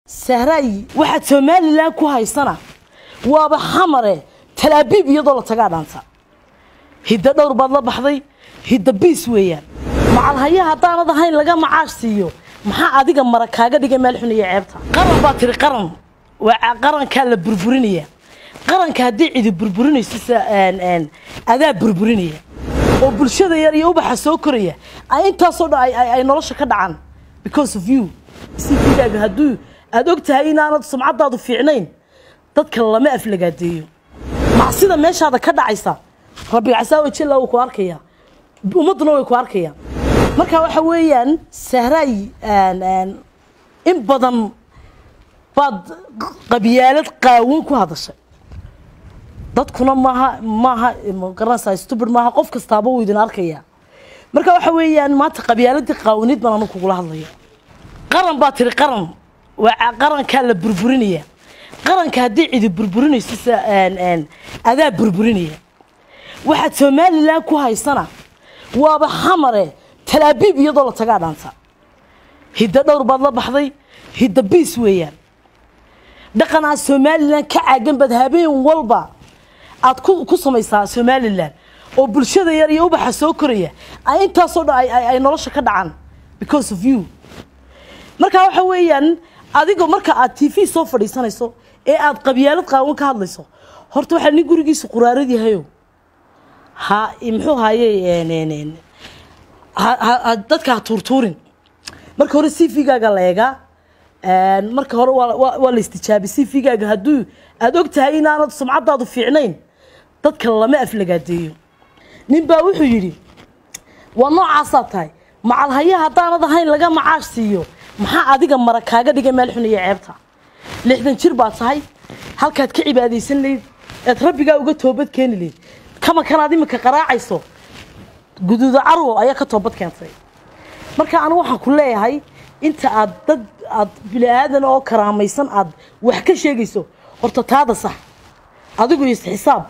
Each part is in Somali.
sahraay waxaad somalilan ku haysana waaba xamare talaabiib iyadoo la tagaa dhaanta hidda dhowr baad la baxday hidda biis weeyaan macalhaya haddaanad ahayn laga macaash siiyo maxaa adiga mara kaaga dhigay meel xun iyo ceebta qaran baa tiri qaran waa qarankaa la burburinaya qaranka haddii cidi burburinayso adaa burburinaya oo bulshada yar iyo ubaxa soo koraya ay intaasoo dhan ay nolosha ka dhacaan because of you cvgaaga hadduu aada og tahay inaanad sumcadaadu fiicnayn dadka lama aflagaadeeyo macsida meeshaada ka dhacaysa rabbi casaawe jilla wuu ku arkaya ummadduna way ku arkayaan marka waxa weeyaan sahraay in badan baad qabyaalad qaawan ku hadashay dadkuna maaha maaha magaranaysaa stubid maaha qof kastaaba wuu idin arkaya marka waxa weeyaan maanta qabyaaladii qaawanid baan anu kugula hadlaya qaran baa tiri qaran waa qarankaa la burburinaya qaranka haddii cidi burburinayso adaa burburinaya waxaad somalilan ku haysana waaba xamare talaabiib iyadoo la tagaa dhaanta hidda dhowr baad la baxday hidda biis weeyaan dhaqan aad somalilan ka caagan baad habeen walba aad ku samaysaa somalilan oo bulshada yar iyo ubaxa soo koraya ay intaasoo dhan ay nolosha ka dhacaan because of you marka waxa weeyaan adigo marka aad t v soo fadhiisanayso ee aad qabyaalad qaawan ka hadlayso horta waxaa nin gurigiisa quraarad yahayo ha muxuu haye dadka ha tuurtuurin marka hore c v-gaaga la eegaa marka hore waa la istijaabi c v-gaaga hadduu aada og tahay inaanad sumcadaadu fiicnayn dadka lama aflagaadeeyo nin baa wuxuu yidhi waa noocaasaa tahay macalhaya haddaanad ahayn laga macaash siiyo maxaa adiga mara kaaga dhigay meel xun iyo ceebta lixdan jir baa tahay halkaad ka cibaadaysan layd eed rabbigaa uga toobad keeni layd kama kanaad iminka qaraacayso guduuda carwo ayaa ka toobad keentay marka anu waxaan ku leeyahay inta aad dad aad bini-aadan oo karaamaysan aad wax ka sheegayso horta taada sax adigu isxisaab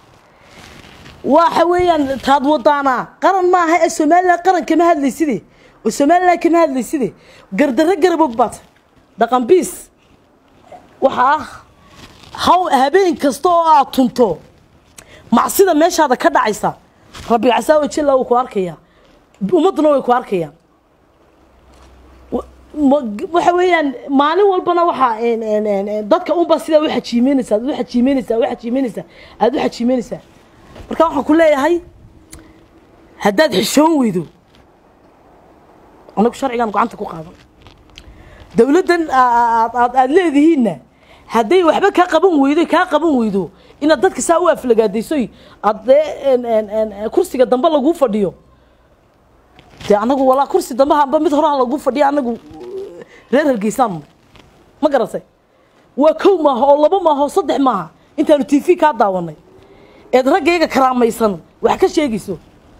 waxa weeyaan taad wadaanaa qaran maaha ee somalilan qaran kama hadlayside oo somalilan kama hadlayside gardarro garabog baad dhaqan biis waxa ah haw habeen kasta oo aad tunto macsida meeshaada ka dhacaysa rabbi casaawe jilla wuu ku arkaya ummadduna way ku arkayaan waxa weeyaan maalin walbana waxaa dadka unbaa sidaa u xajiimeynaysa aad u xajiimeynaysaa u xajiimeynaysaa aada u xajiimeynaysaa marka waxaan ku leeyahay haddaad xishoon weydo anagu sharcigaan gacanta ku qaadan dowladdan aad leedihiinna hadday waxba kaa qaban weydo kaa qaban weydo inaad dadka saa u aflagaadaysoy aad dee kursiga dambe laguu fadhiyo dee anagu walaa kursi dambe hamba mid horaha laguu fadhiyo anagu reer hargeysaan ma garatay waa kow maaha oo laba maaha oo saddex maaha intaanu t v kaa daawanay eed raggayga karaamaysan wax ka sheegayso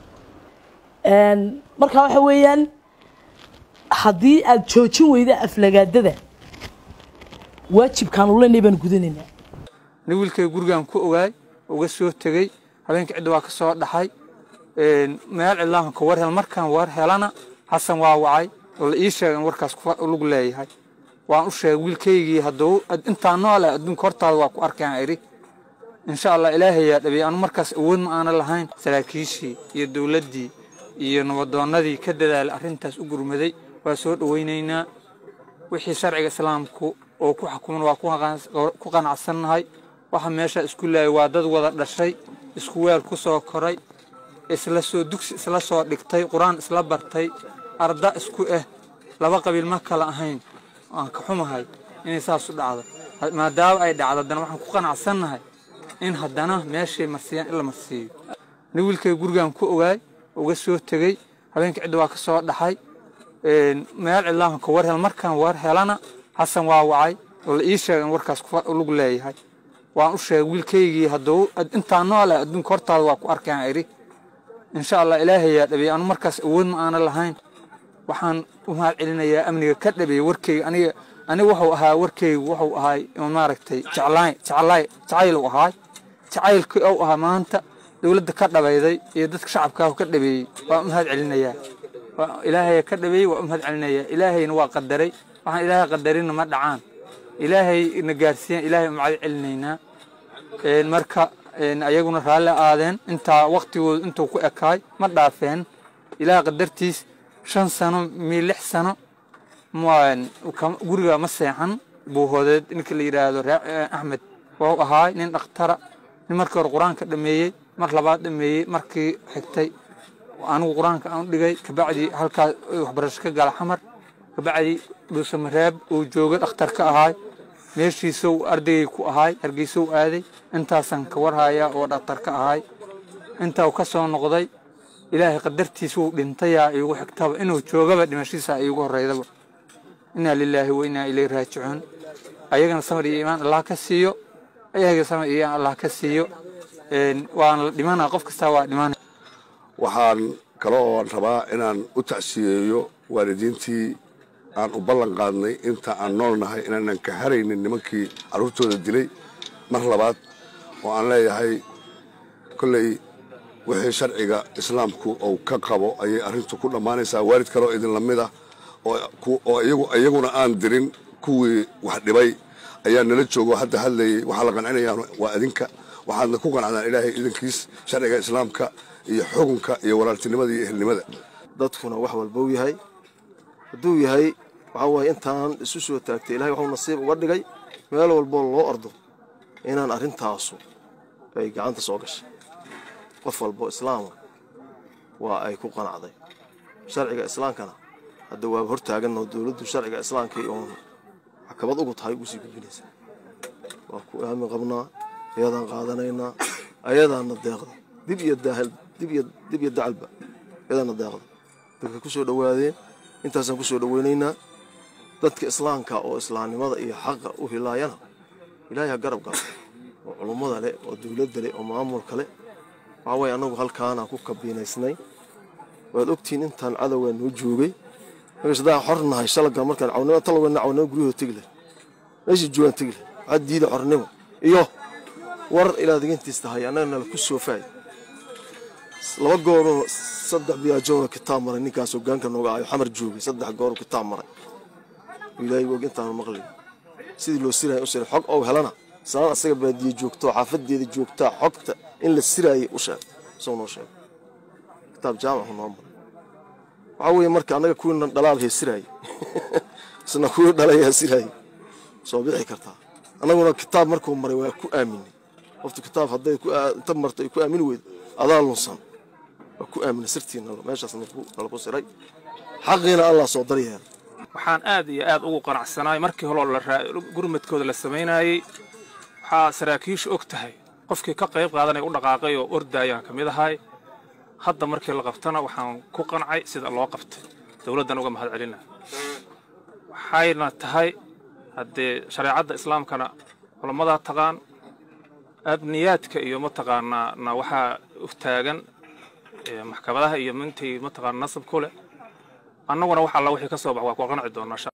marka waxa weeyaan haddii aad joojin weyda aflagaadada waajibkaan ulenay baan gudanaynaa nin wiilkay gurigaan ku ogaay uga soo tegey habeenkii cidda waa ka soo dhaxay meel cidlaahan ka war hel markaan war helana xasan waa wacay oo la ii sheegay in warkaas lagu leeyahay waan u sheegay wiilkaygii hadduu intaa noole adduunka hortaada waa ku arkayaan idhi insha allah ilaahayaa dhabeey anu markaas awood ma aana lahayn saraakiishii iyo dowladdii iyo nabadoonnadii ka dadaalay arrintaas u gurmaday waa soo dhowaynaynaa wixii sharciga islaamku oo ku xukuman waa ku qanacsannahay waxa meesha isku laayay waa dad wada dhashay isku weel ku soo koray isla soo dugsi isla soo dhigtay qur-aan isla bartay arda isku ah laba qabiil ma kala ahayn aan ka xumahay inay saas u dhacdo maadaama ay dhacdo haddana waxaan ku qanacsannahay in haddana meeshay marsiiyaan in la marsiiyo nin wiilkay gurigaan ku ogaay uga soo tegey habeenkii cidda waa ka soo dhaxay meel cidlaahan ka war hel markaan war helana xasan waa wacay oo la ii sheegay in warkaas lagu leeyahay waan u sheegay wiilkaygii hadduu intaa noole adduunka hortaada waa ku arkayaan idhi insha allah ilaahayaa dhabeey anu markaas awood ma aana lahayn waxaan u mahad celinayaa amniga ka dhabeeyey warkayga aniga aniga wuxuu ahaa warkaygu wuxuu ahaay maaragtay jeclaay jeclaay jacayl uu ahaay jacaylkii uu ahaa maanta dowladda ka dhabayday iyo dadka shacabkaahu ka dhabeeyey waan u mahad celinayaa ilaahay ka dhabeeyey waa u mahad celinayaa ilaahayna waa qadaray waxaan ilaahay qadarinna ma dhacaan ilaahay na gaarsiiyan ilaahay u macad celinaynaa marka ayaguna raalli aadeen intaa waktigooda intuu ku ekaay ma dhaafeen ilaah qadartiis shan sano mii lix sano guriga ma seexan buuhoodeed ninka la yidhaahdo axmed wau ahaay nin dhakhtara nin markii hore qur-aanka dhameeyey mar labaad dhameeyey markii xigtay anigu qur-aanka aan dhigay kabacdii halkaas waxbarasho ka gala xamar kabacdii dhuusamareeb uu jooga dhakhtar ka ahaay meeshiisou ardaygay ku ahaay hargeysou aaday intaasaan ka warhayaa oo dhakhtar ka ahaay intaa uu ka soo noqday ilaahay qadartiis wuu dhintayaa iigu xigtaba inuu joogaba dhimashiisa iigu horreydaba inaa lilaahi wa inaa ilay raajicuun ayagana samar iyo iimaan allah ka siiyo ayaga samar iyo iimaan allah ka siiyo waana la dhimanaa qof kastaa waa dhimanaya waxaan kale oo rabaa inaan u tacsiyeeyo waalidiintii aan u ballan qaadnay inta aan nool nahay inaanan ka haraynin nimankii carruurtooda dilay mar labaad oo aan leeyahay kolley wixii sharciga islaamku uu ka qabo ayay arrintu ku dhammaanaysaa waalid kaleoo idinla mid ah oo iyaguna aan dirin kuwii wax dhibay ayaa nala joogo hadda hadlayay waxaa la qancinayaan waa idinka waxaadna ku qancdaan ilaahay idinkiis sharciga islaamka iyo xukunka iyo walaaltinimada iyo ehelnimada dadkuna wax walba u yahay hadduu yahay waxaa waaye intaan isu soo taagtay ilahay waxuu nasiib uga dhigay meel walboo loo ordo inaan arrintaasu ay gacanta soo gashay qof walbo islaama waa ay ku qanacday sharciga islaamkana hadda waaba hor taaganoo dowladdu sharciga islaamkii oon maxkamad ugu tahay ugu sii gudbinaysaa waa ku aamin qabnaa ayadaan qaadanaynaa ayadaana deeqda dib iyo daahal dib iyo dib iyo dacalba ayadaana deeqda dadka ku soo dhowaadeen intaasaan ku soo dhoweynaynaa dadka islaamka oo islaamnimada iyo xaqa u hilaayana ilaahay ha garab galo oo culummada leh oo dowladda leh oo maamulka leh waxaa waye annagu halkaanaan ku kabiinaysnay waad ogtihiin intaan cadowgaa noo joogay markaas haddaan xor nahay shalaga markaan cawnimo talowena cawnimo guryahoo tegi leh meeshii joogaan tegi leh waxaa diida xornimo iyo war ilaa digantiis tahay annaga nala ku soofaay laba gooroo saddex biyaajoona kitaab maray ninkaas hogaanka nooga ayo xamar joogay saddex gooroo kitaab maray ilaahay og intaanu maqlin sidii loo siraya u siray xog ou helana islaan asaga baadiye joogto xaafadeeda joogtaa xogta in la siraayay u sheeg isagoo noo sheegay kitaab jaamacu noo maray waxaa weeye marka annaga kuwiina dhalaalhee siraayay isna kuwii dhalayaa siraayay soo bixi kartaa annaguna kitaab markuu maray waa ku aaminay qoftu kitaab hadday inta marto ay ku aamini weydo adaa lunsan waa ku aaminay sirtiina meeshaas nalaku siray xaqiina allah soo daryeela waxaan aad iyo aad ugu qanacsanaay markii hore gurmadkooda la samaynayey waxaa saraakiishu og tahay qofkii ka qayb qaadanaya u dhaqaaqay oo ordaayaan ka mid ahay hadda markii la qabtana waxaan ku qancay sida loo qabtay dowladdan uga mahad celina waxayna tahay haddee shareecadda islaamkana culammadaa taqaan abniyaadka iyo mataqaanaa na waxaa u taagan maxkamadaha iyo mintii mataqaana nasab ku leh annaguna wax alla wixii ka soo bax waa ku qanci doonaa